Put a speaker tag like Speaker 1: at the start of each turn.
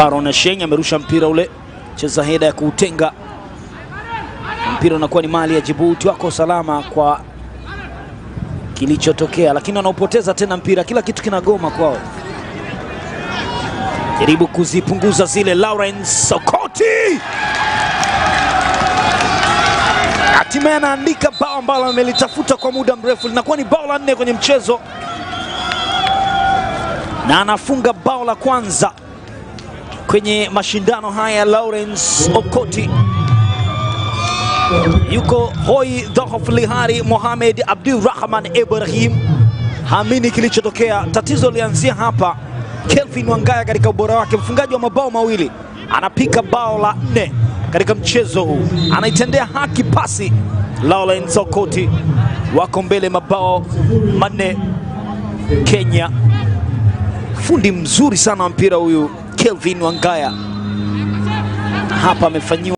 Speaker 1: Baron Asheng amerusha mpira ule, cheza heda ya kuutenga mpira unakuwa ni mali ya Djibouti. Wako salama kwa kilichotokea, lakini wanaopoteza tena mpira, kila kitu kinagoma kwao. Jaribu kuzipunguza zile. Lawrence Sokoti hatimaye anaandika bao ambalo amelitafuta kwa muda mrefu, linakuwa ni bao la nne kwenye mchezo na anafunga bao la kwanza kwenye mashindano haya. Lawrence Okoti yuko hoi dhahof lihari. Mohamed Abdurrahman Ibrahim haamini kilichotokea. Tatizo lianzia hapa. Kelvin Wangaya katika ubora wake, mfungaji wa mabao mawili, anapika bao la nne katika mchezo huu, anaitendea haki pasi. Lawrence Okoti wako mbele mabao manne Kenya. Fundi mzuri sana wa mpira huyu Kelvin Wangaya hapa amefanyiwa